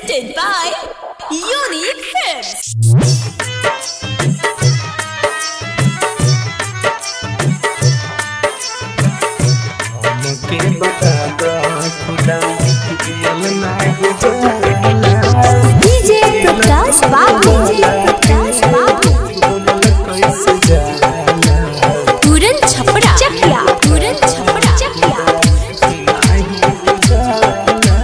Presented by Unique Films. हमके बता दो खुदा दियल ना गुजारा DJ Prakash Babu. DJ Prakash Babu. बोलल कैसे जाना पूरन छपरा चकिया पूरन छपरा चकिया नहीं गुजारा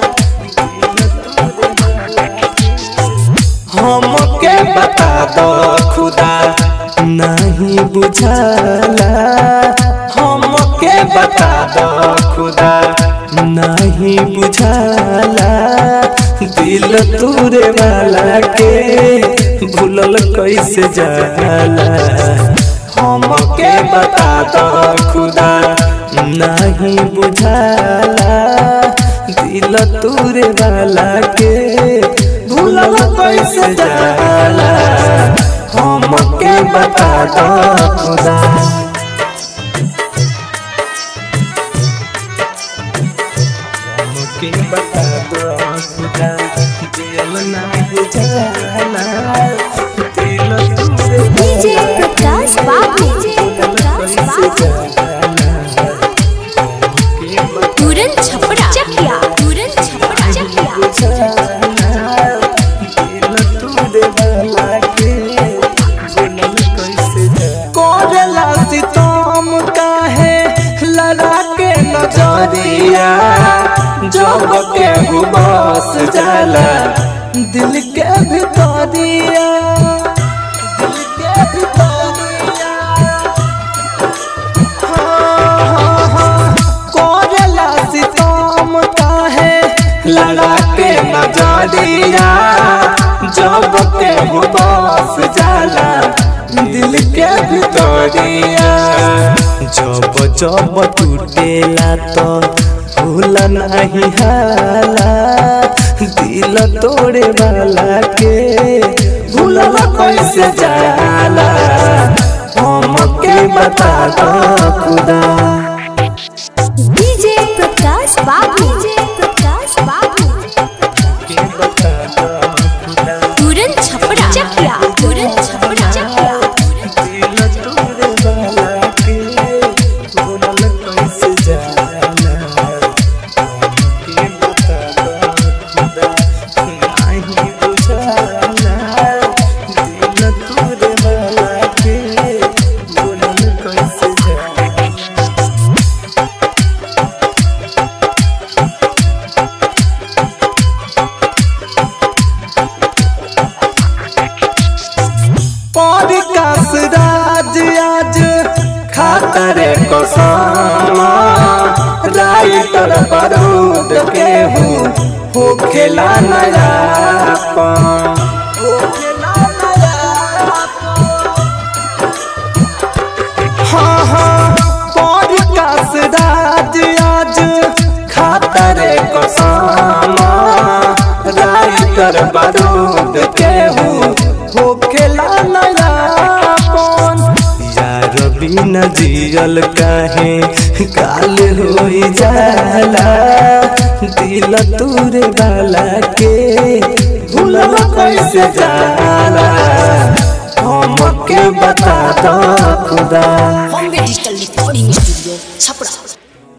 हमके बता दो खुदा नहीं बुझाला हमके बता दो खुदा नहीं बुझाला दिल तूरे वाला के भूलल कैसे जाला हमके बता दो खुदा नहीं बुझाला दिल तूरे वाला के भूलल कैसे जाला हमके बता दो खुदा हमके बता दो खुदा दिल ना बुझाला दिल तूरे DJ Prakash Babu. DJ Prakash Babu. पूरन छपरा चकिया पूरन छपरा चकिया कोरला सितम काहे लड़ा के नजरिया जब के बस जाला दिल के भितरिया दिल के भितरिया कोरला सितम काहे लड़ा के नजरिया जब के बस जाला दिल के भितरिया जब जब टूटेला तो भूल नहीं हाला दिल तोड़े वाला के भूलल कैसे जाला हमके बता दो खुदा DJ Prakash Babu. DJ Prakash Babu. के बता दो खुदा पूरन छपरा चकिया पूरन छपरा चकिया दिल तोड़े वाला के भूलल कैसे जाला हमके बता दो खुदा नहीं बुझाला दिल तोड़े वाला के भूलल कैसे जाला पॉडकास्ट राज आज खातरे को सामा राइटर बारूद के हूँ हो खेला नया हो खेला हाँ हाँ पॉडकास्ट राज आज खातरे को सामा राइटर बारूद के हूँ हो खेला नया कौन यार बिना जियल काहे काल हो जाला दिल तूरे वाला के भूलल कैसे जाला हमके बता दो खुदा Bombay digital recording studio Chhapra